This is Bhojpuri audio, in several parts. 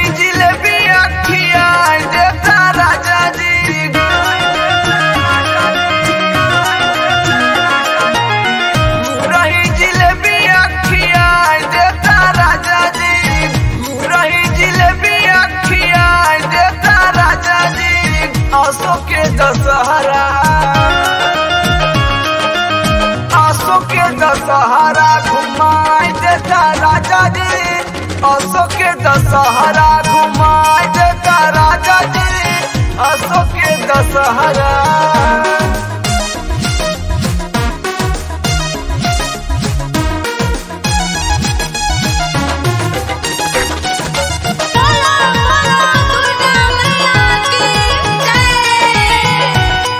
जिलेबी अखिया देता राजा जी रही जिलेबी अखिया देता राजा जी रही जिलेबी अखिया देता राजा जी आसो के दशहरा आसो के दशहरा घुमाई देता राजा जी आसो के दशहरा घुमाई देता राजा जी आसो के दशहरा बोलो बोलो दुर्गा मैया की जय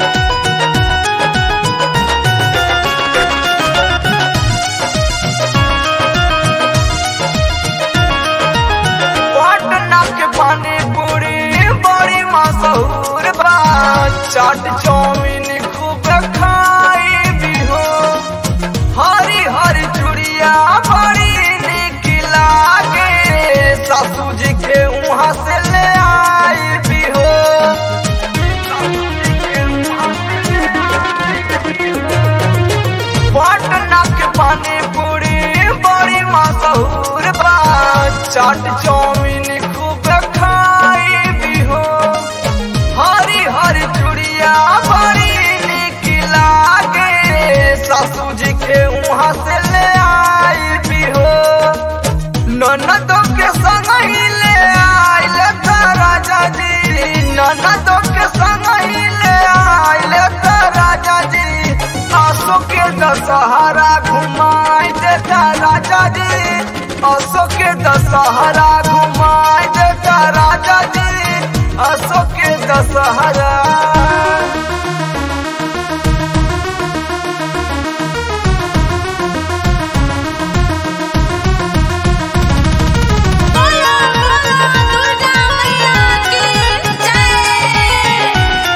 पटना के पानी पूरी बड़ी मशहूर बा चाट चाउमीन खूब खाई भी हो हरी हरी चूड़िया बड़ी निक लागे सासू जी के वहाँ से ले आई भी हो सासू जी के वहाँ से ले आई भी हो। पटना के पानी पूरी बड़ी मशहूर बा चाट चाउमीन खूब खाई भी हो हरी हरी चूड़िया बड़ी निक लागे सासू जी के वहाँ से ले आई भी हो ननदों के संग ही ले आइल था राजा जी ननदों के संग ही ले आइल था राजा जी आसो के दशहरा घुमाई देता राजा जी आसो के दशहरा घुमाई देता राजा जी आसो के दशहरा बोलो बोलो दुर्गा मैया की जय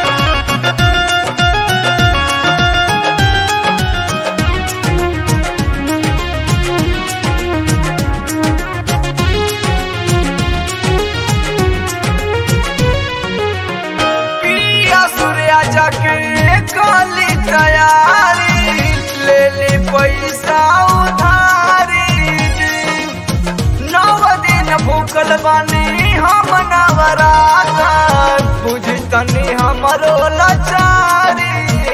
पिया सूर्या जाके काली तैयारी ले ले पैसा उधारी नव दिन भूखल बानी हम नवराता बुझ तनी हमरो लाचारी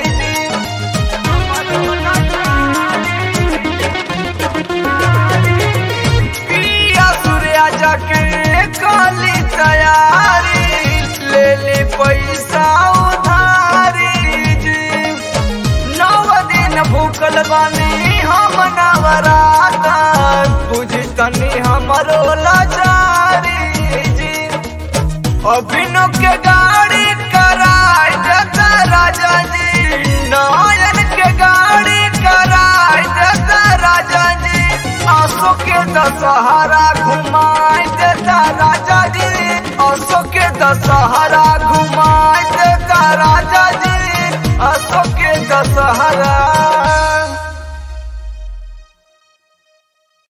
पिया सूर्या जाके काली तैयारी ले ले पैसा उधारी जी नव दिन भूखल बानी हम नवराता बुझ तनी हमरो लाचारी जी अभिनव के गाड़ी कराई देता राजा जी नायन के गाड़ी कराई देता राजा जी आंसू के दशहरा घुमाई देता राजा जी आंसू के दशहरा घुमाई देता राजा